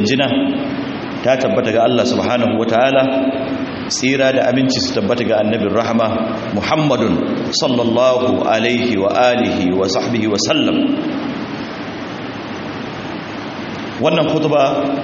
jinjina ta tabbata ga Allah subhanahu wataala tsira da aminci su tabbata ga annabin rahama muhammadun sallallahu alaihi wa alihi wa sahbihi wa sallam wannan kutuba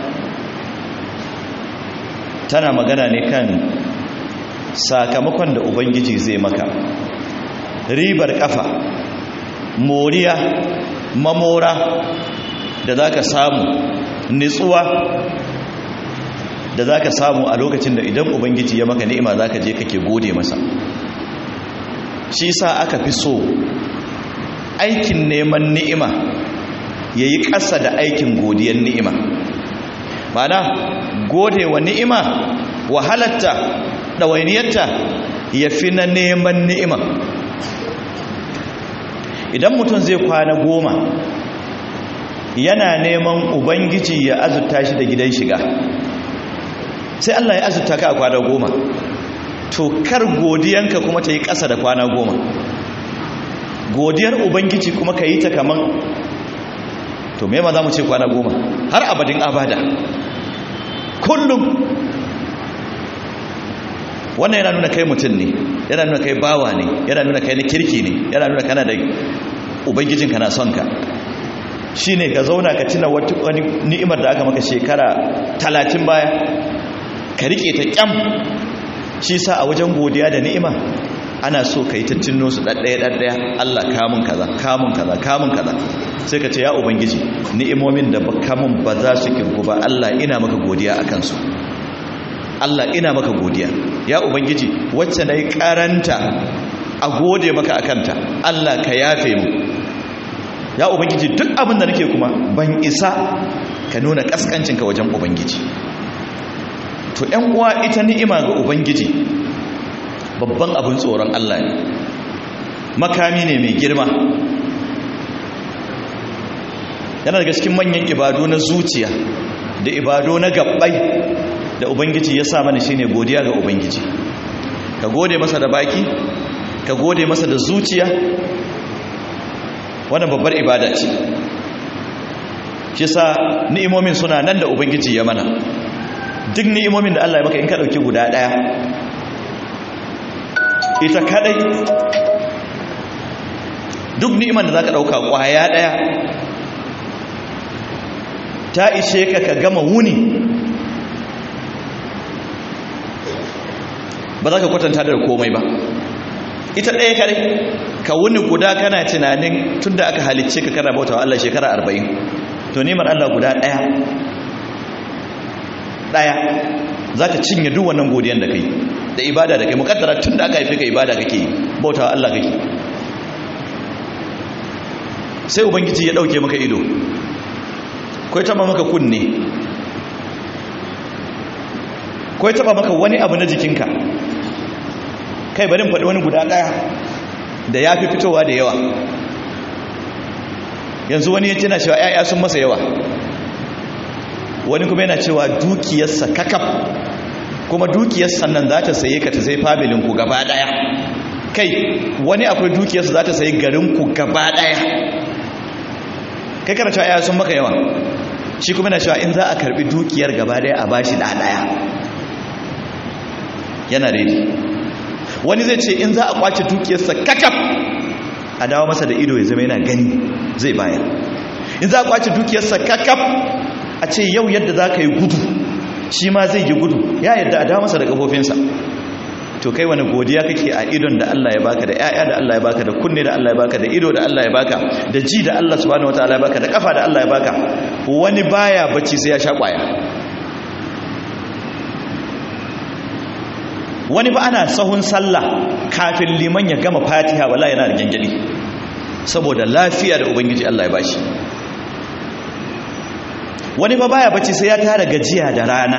tana magana ne kan sakamakon da ubangiji zai maka ribar kafa moriya mamora da za ka samu nitsuwa da za ka samu a lokacin da idan ubangiji ya maka ni'ima za ka je kake gode masa shi sa aka fi so aikin neman ni'ima ya yi ƙasa da aikin godiyar ni'ima mana gode wa ni'ima wahalatta ɗawainiyarta ya fi na neman ni'ima idan mutum zai kwana goma yana neman ubangiji ya azurta shi da gidan shiga sai Allah ya azurta ka a kwana goma to kar godiyanka kuma ta yi ƙasa da kwana goma godiyar ubangiji kuma ka yi ta kaman to me ma za mu ce kwana goma har abadin abada kullum wannan yana nuna kai mutum ne yana nuna kai bawa ne yana nuna kai na kirki ne yana nuna kana da ubangijinka na son ka shi ne ka zauna ka tuna wani ni'imar da aka maka shekara talatin baya ka rike ta kyam shi sa a wajen godiya da ni'ima ana so ka yi tattuno su ɗaɗɗaya ɗaɗɗaya Allah kamun kaza kamun kaza kamun kaza sai ka ce ya ubangiji ni'imomin da kamun ba za su kirku ba Allah ina maka godiya a kansu Allah ina maka godiya ya ubangiji wacce na yi karanta a gode maka a kanta Allah ka yafe mu ya ubangiji duk abin da nake kuma ban isa ka nuna kaskancinka wajen ubangiji to ‘yan uwa ita ni'ima ga ubangiji babban abin tsoron Allah ne makami ne mai girma yana daga cikin manyan ibadu na zuciya da ibadu na gabbai da ubangiji ya sa mana shine godiya ga ubangiji ka gode masa da baki ka gode masa da zuciya wannan babbar ibada ce shi sa ni'imomin suna nan da ubangiji ya mana duk ni'imomin da Allah ya maka in ka dauki guda daya ita kadai duk ni'iman da zaka dauka kwaya daya ta ishe ka ka gama wuni ba za ka kwatanta da komai ba ita ɗaya kare ka wuni guda kana tunanin tun da aka halicce ka kana bauta wa Allah shekara arba'in to nemar Allah guda ɗaya ɗaya za ka cinye duk wannan godiyan da kai da ibada da kai mukaddara tun da aka haife ka ibada kake yi bauta wa Allah kake sai ubangiji ya ɗauke maka ido ko ya taba maka kunne ko ya taba maka wani abu na jikinka kai barin faɗi wani guda ɗaya da ya fi fitowa da yawa yanzu wani ya tana cewa ‘ya'ya sun masa yawa wani kuma yana cewa dukiyarsa kakaf kuma dukiyarsa nan za ta saye ka ta sai familinku gaba ɗaya kai wani akwai dukiyarsa za ta sayi garinku gaba ɗaya kai kana cewa ‘ya'ya sun maka yawa shi kuma na cewa in za a karbi dukiyar gaba daya a bashi da daya yana daidai wani zai ce in za a kwace dukiyarsa kakaf a dawo masa da ido ya zama yana gani zai bayar in za a kwace dukiyarsa kakaf a ce yau yadda za ka yi gudu shi ma zai yi gudu ya yadda a dawo masa da kafofinsa to kai wani godiya kake a idon da Allah ya baka da ƴaƴa da Allah ya baka da kunne da Allah ya baka da ido da Allah ya baka da ji da Allah subhanahu wataala ya baka da kafa da Allah ya baka wani baya bacci sai ya sha kwaya wani ba ana sahun sallah kafin liman ya gama fatiha wallahi yana da gangadi saboda lafiya da ubangiji Allah ya bashi wani ba baya bacci sai ya tara gajiya da rana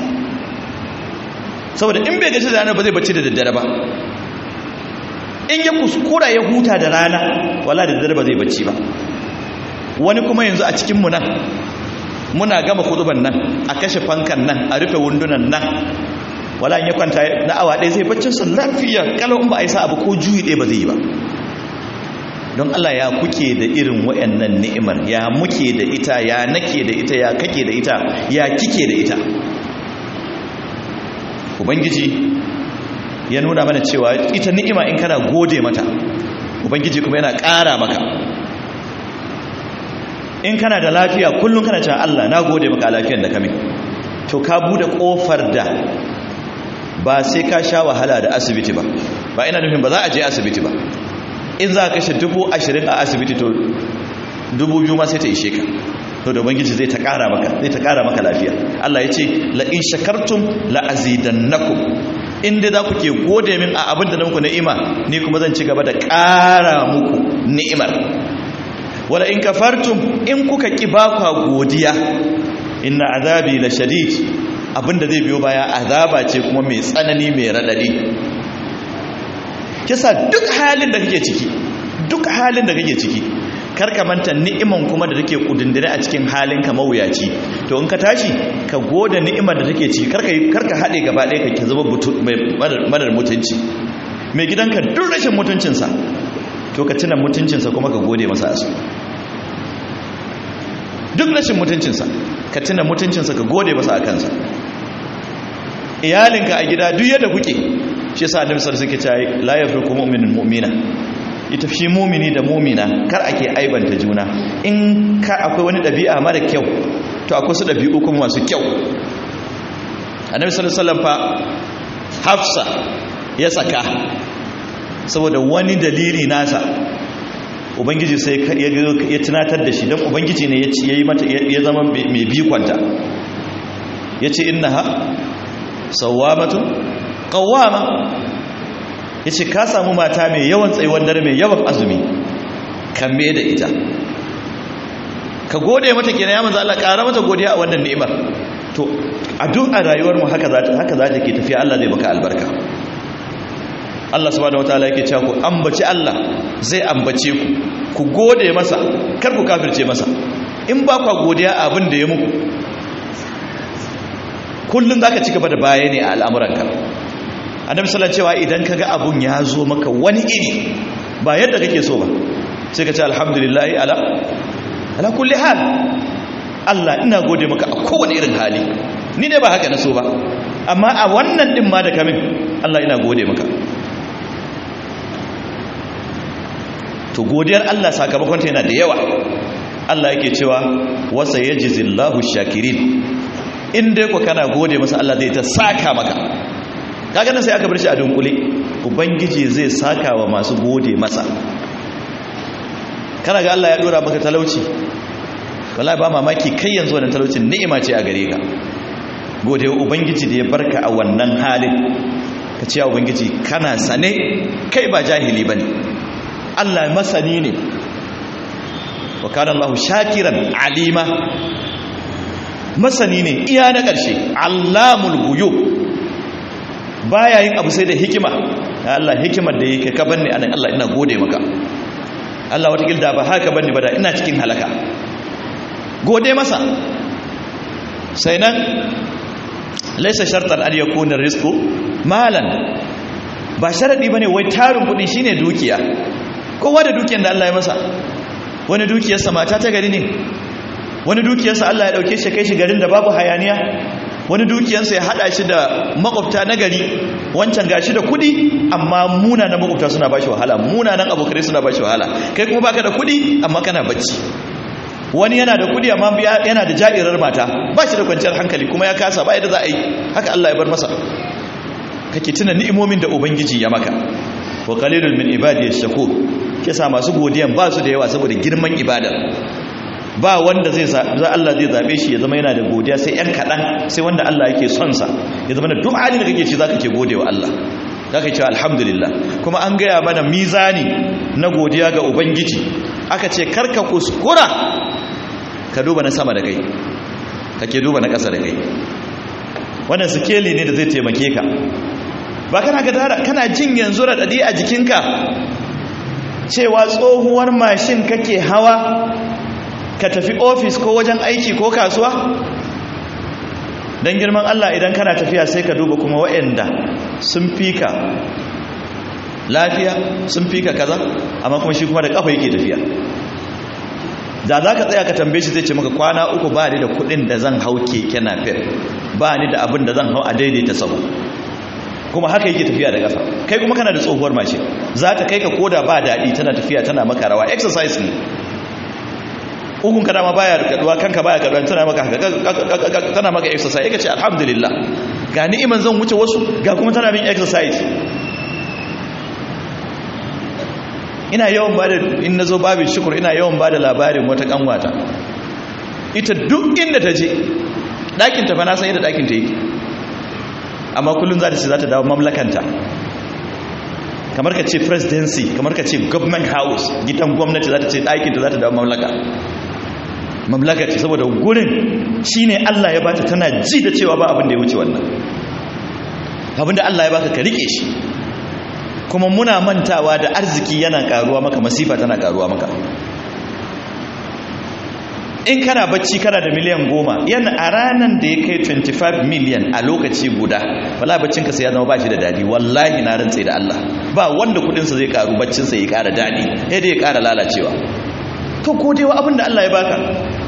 saboda in bai gaji da rana ba zai bacci da daddare ba in ya kuskura ya huta da rana wala da daddare ba zai bacci ba wani kuma yanzu a cikinmu nan muna gama kuduban nan a kashe fankan nan a rufe wundunan nan wala in ya kwanta na awa ɗaya zai baccin sa lafiya kalau in ba a yi sa abu ko juyi ɗaya ba zai yi ba don Allah ya kuke da irin wayannan ni'imar ya muke da ita ya nake da ita ya kake da ita ya kike da ita ubangiji ya nuna mana cewa ita ni'ima in kana gode mata ubangiji kuma yana ƙara maka in kana da lafiya kullum kana cewa Allah na gode maka lafiyar da kame to ka bude kofar da ba sai ka sha wahala da asibiti ba ba ina nufin ba za a je asibiti ba in za ka kashe dubu ashirin a asibiti to dubu biyu ma sai ta ishe ka to da ubangiji zai ta kara maka zai ta kara maka lafiya Allah ya ce la in shakartum la azidannakum in dai za ku ke gode min a abin da na muku ni'ima ni kuma zan ci gaba da kara muku ni'imar wala in kafartum in kuka ki bakwa godiya inna azabi la shadid abinda zai biyo baya azaba ce kuma mai tsanani mai radadi kisa duk halin da kake ciki duk halin da kake ciki karka manta ni'iman kuma da take kudindire a cikin halin ka mawuyaci to in ka tashi ka gode ni'imar da take ciki karka karka hade gaba ɗaya ka zama madar mutunci mai gidanka duk rashin mutuncinsa to ka tuna mutuncinsa kuma ka gode masa asu duk rashin mutuncinsa ka tuna mutuncinsa ka gode masa a kansa iyalinka a gida duk yadda kuke shi yasa annabi sallallahu alaihi wasallam yake cewa la yafruqu mu'minun mu'mina ita shi mumini da mumina kar ake aibanta juna in ka akwai wani dabi'a mara kyau to akwai su dabi'u kuma masu kyau annabi sallallahu alaihi wasallam fa hafsa ya saka saboda wani dalili nasa ubangiji sai ya tunatar da shi don ubangiji ne ya yi mata ya zama mai bikonta ya ce inna ha sauwamatun kawama ya ce ka samu mata mai yawan tsayuwan dare mai yawan azumi kame da ita ka gode mata kenan ya manzo Allah ƙara mata godiya a wannan ni'imar to a duk a rayuwar mu haka za ta ke tafiya Allah zai baka albarka Allah subhanahu wataala yake cewa ku ambaci Allah zai ambace ku ku gode masa kar ku kafirce masa in ba ku godiya abin da ya muku kullun zaka ci gaba da baya ne a al'amuranka annabi sallallahu alaihi wasallam idan kaga abun ya zo maka wani iri ba yadda kake so ba sai ka ce alhamdulillah ala ala kulli hal Allah ina gode maka a kowane irin hali ni ne ba haka na so ba amma a wannan din ma da kamin Allah ina gode maka to godiyar Allah sakamakon ta yana da yawa Allah yake cewa wasa yajzillahu shakirin in dai ku kana gode masa Allah zai ta saka maka kaga nan sai aka bar shi a dunkule ubangiji zai saka wa masu gode masa kana ga Allah ya dora maka talauci wallahi ba mamaki kai yanzu wannan talaucin ni'ima ce a gare ka gode wa ubangiji da ya barka a wannan halin ka ce ya ubangiji kana sane kai ba jahili bane Allah masani ne wa kana Allah shakiran alima masani ne iya na ƙarshe allamul guyub baya yin abu sai da hikima ya Allah hikimar da yake ka banni anan Allah ina gode maka Allah wata gilda ba haka banni ba da ina cikin halaka gode masa sai nan laisa shartan an yakuna rizqu malan ba sharadi bane wai tarin kudi shine dukiya kowa da dukiyar da Allah ya masa wani dukiyarsa mata ta gari ne wani dukiyarsa Allah ya dauke shi kai shi garin da babu hayaniya wani dukiyarsa ya hada shi da makwabta na gari wancan gashi da kudi amma munanan makwabta suna bashi wahala munanan abokai suna bashi wahala kai kuma baka da kudi amma kana bacci wani yana da kudi amma yana da ja'irar mata ba shi da kwanciyar hankali kuma ya kasa ba yadda za a yi haka Allah ya bar masa kake tuna ni'imomin da ubangiji ya maka wa qalilun min ibadiyash shakur kisa masu godiyan ba su da yawa saboda girman ibada ba wanda zai za Allah zai zabe shi ya zama yana da godiya sai yan kadan sai wanda Allah yake son sa ya zama da duk halin da kake ci zaka ke godewa Allah zaka ce alhamdulillah kuma an gaya mana mizani na godiya ga ubangiji aka ce karka kuskura ka duba na sama da kai kake duba na ƙasa da kai wannan sikeli ne da zai taimake ka ba kana ga kana jin yanzu radadi a jikinka cewa tsohuwar mashin kake hawa ka tafi ofis ko wajen aiki ko kasuwa don girman Allah idan kana tafiya sai ka duba kuma waɗanda sun fi ka lafiya sun fi ka kaza amma kuma shi kuma da kafa yake tafiya da za ka tsaya ka tambaye shi zai ce maka kwana uku ba ni da kudin da zan hau keke na fef ba ni da abin da zan hau a daidaita sabu kuma haka yake tafiya da ƙasa kai kuma kana da tsohuwar mace za ta kai ka koda ba daɗi tana tafiya tana maka rawa exercise ne ukun ka dama baya kaduwa kanka baya kaduwa tana maka haka tana maka exercise yake ce alhamdulillah ga ni'iman zan wuce wasu ga kuma tana min exercise ina yawan ba da in na zo babin shukur ina yawan ba da labarin wata kanwata ita duk inda ta je ɗakinta fa na san yadda ɗakinta yake amma kullum za ta ce za ta dawo mamlakanta kamar ka ce presidency kamar ka ce government house gidan gwamnati za ta ce ɗakinta za ta dawo mamlaka mamlaka ce saboda gurin shi ne allah ya bata tana ji da cewa ba abin da ya wuce wannan abin da allah ya baka ka rike shi kuma muna mantawa da arziki yana karuwa maka masifa tana karuwa maka in kana bacci kana da miliyan goma yana a ranar da ya kai 25 miliyan a lokaci guda wala baccinka sai ya zama ba shi da dadi wallahi na rantse da Allah ba wanda kudinsa zai karu baccinsa ya kara dadi ya dai ya kara lalacewa to ko dai abin da Allah ya baka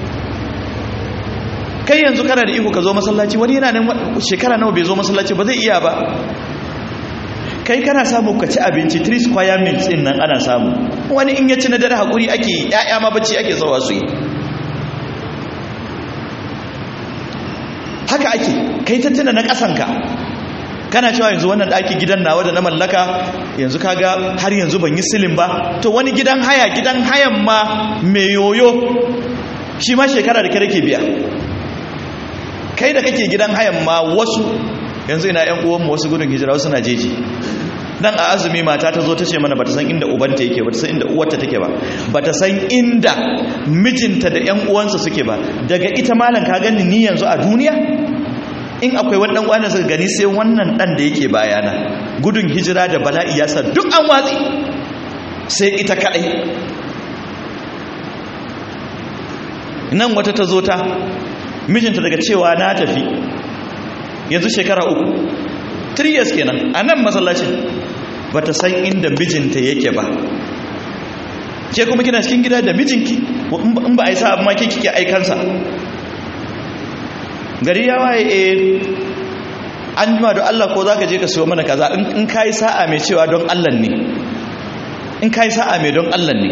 kai yanzu kana da iko ka zo masallaci wani yana nan shekara nawa bai zo masallaci ba zai iya ba kai kana samu ka ci abinci 3 square meals din nan ana samu wani in ya ci na dare hakuri ake ya'ya ma bacci ake zawa su yi haka ake kai tattuna na kasanka kana cewa yanzu wannan daki gidan nawa da na mallaka yanzu kaga har yanzu ban yi silin ba to wani gidan haya gidan hayan ma mai yoyo shi ma shekara da kare ke biya kai da kake gidan hayan ma wasu yanzu ina yan uwanmu wasu gudun hijira wasu na jeji dan a azumi mata ta zo ta ce mana bata san inda ubanta yake bata san inda uwarta take ba bata san inda mijinta da yan uwansa suke ba daga ita malam ka gani ni yanzu a duniya in akwai wani dan uwana suka gani sai wannan dan da yake bayana gudun hijira da bala'i ya sa duk an watsi sai ita kadai nan wata ta zo ta mijinta daga cewa na tafi yanzu shekara uku 3 years kenan a nan masallacin ba ta san inda mijinta yake ba ke kuma kina cikin gida da mijinki in ba a yi sa amma ke kike aikansa gari ya waye e an jima da Allah ko za ka je ka siyo mana kaza in ka yi sa'a mai cewa don Allah ne in ka yi sa'a mai don Allah ne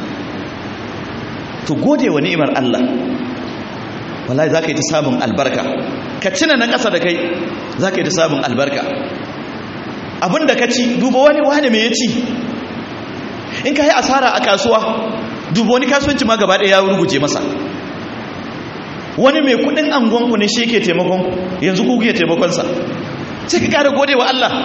to gode wa ni'imar Allah wallahi za ka yi ta samun albarka ka cina na ƙasa da kai za ka yi ta samun albarka abin da ka ci duba wani wani mai ya ci in ka yi asara a kasuwa duba wani kasuwanci ma gaba ɗaya ya ruguje masa wani mai kudin angonku ne shi ke taimakon yanzu ku ke taimakonsa sai ka kara gode wa Allah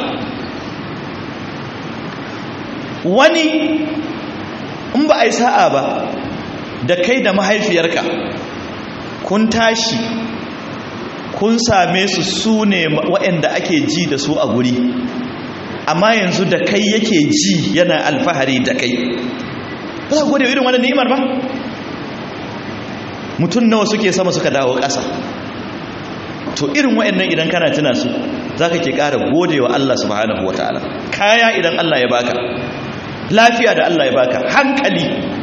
wani in ba a yi sa'a ba da kai da mahaifiyarka kun tashi kun same su su ne waɗanda ake ji da su a guri amma yanzu da kai yake ji yana alfahari da kai ba za gode irin wani ni'imar ba mutum nawa suke sama suka dawo ƙasa to irin waɗannan idan kana tuna su za ka ke ƙara gode wa Allah subhanahu wa ta'ala kaya idan Allah ya baka lafiya da Allah ya baka hankali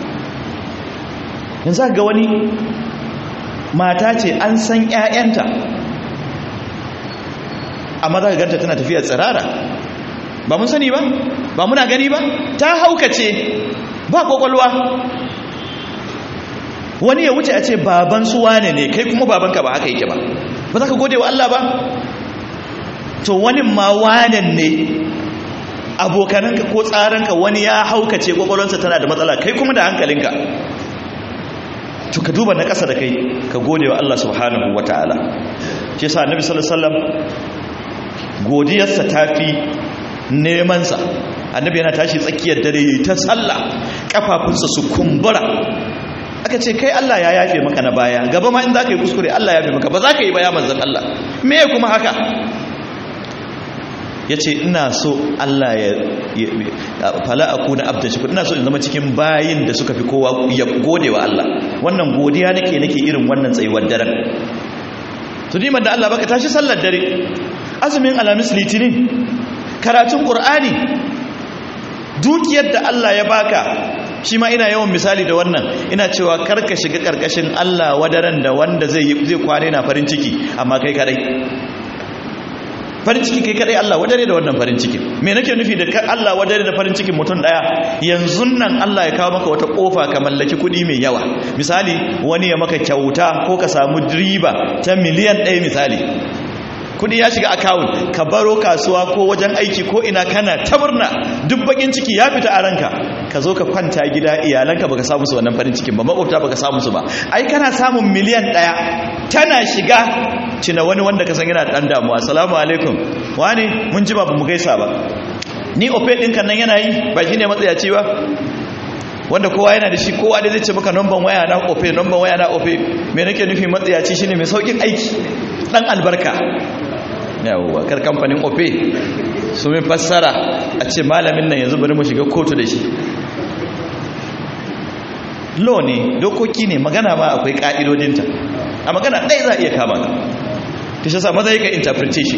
yanzu ga wani mata ce an san ‘ya'yanta amma za ka ganta tana tafiya tsirara ba mun sani ba ba muna gani ba ta haukace ba kwakwalwa wani ya wuce a ce baban su wane ne kai kuma babanka ba haka yake ba ba za ka gode wa Allah ba to wani ma wanen ne abokananka ko tsaranka wani ya haukace kwakwalwansa tana da matsala kai kuma da hankalinka to ka duba na ƙasa da kai ka gode wa Allah subhanahu wa ta'ala shi sa annabi sallallahu alaihi wasallam godiyarsa tafi nemansa annabi yana tashi tsakiyar dare yayi ta sallah kafafunsa su kumbura aka ce kai Allah ya yafe maka na baya gaba ma in zaka yi kuskure Allah ya yafe maka ba za ka yi ba ya manzon Allah me kuma haka ya ce ina so Allah ya fala a kuna abdan shi ina so in zama cikin bayin da suka fi kowa ya gode wa Allah wannan godiya nake nake irin wannan tsayuwar daren to niman da Allah baka tashi sallar dare azumin alamis litinin karatun qur'ani dukiyar da Allah ya baka shi ma ina yawan misali da wannan ina cewa karka shiga karkashin Allah wadaran da wanda zai zai kwane na farin ciki amma kai kadai farin ciki kai kadai Allah wadare da wannan farin ciki me nake nufi da Allah wadare da farin cikin mutum daya yanzu nan Allah ya kawo maka wata kofa ka mallaki kudi mai yawa misali wani ya maka kyauta ko ka samu riba ta miliyan 1 misali kudi ya shiga account ka baro kasuwa ko wajen aiki ko ina kana ta murna duk bakin ciki ya fita a ranka ka zo ka kwanta gida iyalanka baka samu su wannan farin cikin ba makwabta baka samu su ba ai kana samun miliyan daya tana shiga cina wani wanda ka san yana dan damuwa assalamu alaikum wani mun ji ba mu gaisa ba ni ofe din kan nan yana yi ba shine matsayaci ba wanda kowa yana da shi kowa da zai ce maka number waya na ofe number waya na ofe me nake nufi matsayaci shine mai saukin aiki dan albarka yawwa kar kamfanin ofe su min fassara a ce malamin nan yanzu bari mu shiga kotu da shi law ne dokoki ne magana ma akwai ka'idodinta a magana ɗaya za a iya kama ka ta shi sa maza yi ka interpretation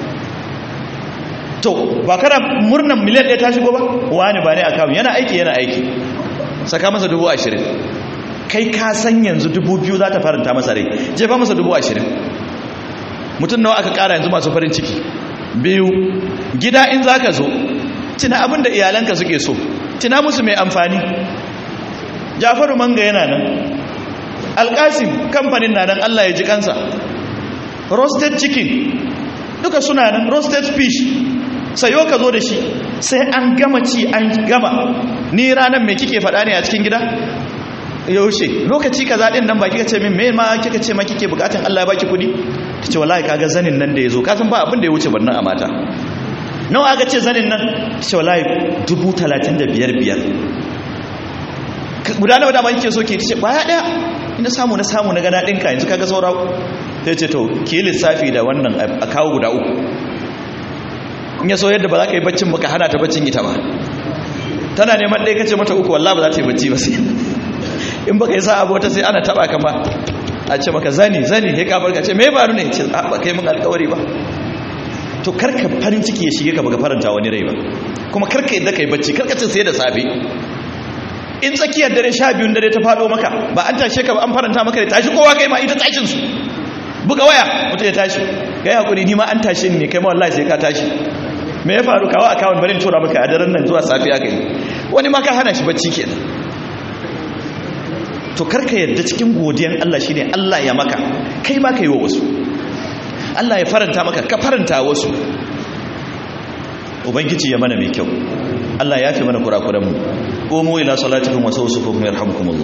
to ba kana murnan miliyan ɗaya ta shigo ba wani ba ne a kamun yana aiki yana aiki saka masa dubu ashirin kai ka san yanzu dubu biyu za ta faranta masa rai jefa masa dubu ashirin mutum nawa aka kara yanzu masu farin ciki biyu gida in za ka zo tuna abin da iyalanka suke so tuna musu mai amfani jafaru manga yana nan alkasim kamfanin na nan allah ya ji kansa roasted chicken duka suna nan roasted fish sayo ka zo da shi sai an gama ci an gama ni ranar mai kike faɗa ne a cikin gida yaushe lokaci ka zaɗin nan ba kika ce min me ma kika ce ma kike bukatan Allah ya baki kuɗi ta ce wallahi kaga zanin nan da ya zo kasan ba abin da ya wuce barnan a mata nawa aka ce zanin nan ta ce wallahi dubu talatin da biyar biyar guda nawa dama kike so ke ta ce baya ɗaya ina samu na samu na gana ɗinka yanzu kaga saura ta ce to ki lissafi da wannan a kawo guda uku in ya so yadda ba za ka yi baccin ba ka hana ta baccin ita ba tana neman ɗaya kace mata uku wallah ba za ta yi bacci ba sai in baka yi sa abu wata sai ana taba ka ba a ce maka zani zani he ka barka ce me faru ne ce a ba kai mun alƙawari ba to karka farin ciki ya shige ka baka faranta wani rai ba kuma karka yadda kai bacci karka cin sai da safe in tsakiyar dare sha biyun dare ta faɗo maka ba an tashe ka ba an faranta maka da tashi kowa kai ma ita tashin su buga waya mutum ya tashi kai hakuri ni ma an tashe ni ne kai ma wallahi sai ka tashi me ya faru kawo akawun barin tura maka a daren nan zuwa safiya kai wani ma ka hana shi bacci kenan to karka yadda cikin godiyan Allah shine Allah ya maka kai ma kai wa wasu Allah ya faranta maka ka faranta wasu ubangiji ya mana mai kyau Allah ya fi mana kurakuran mu qumu ila salatikum wa sawsukum yarhamukumullah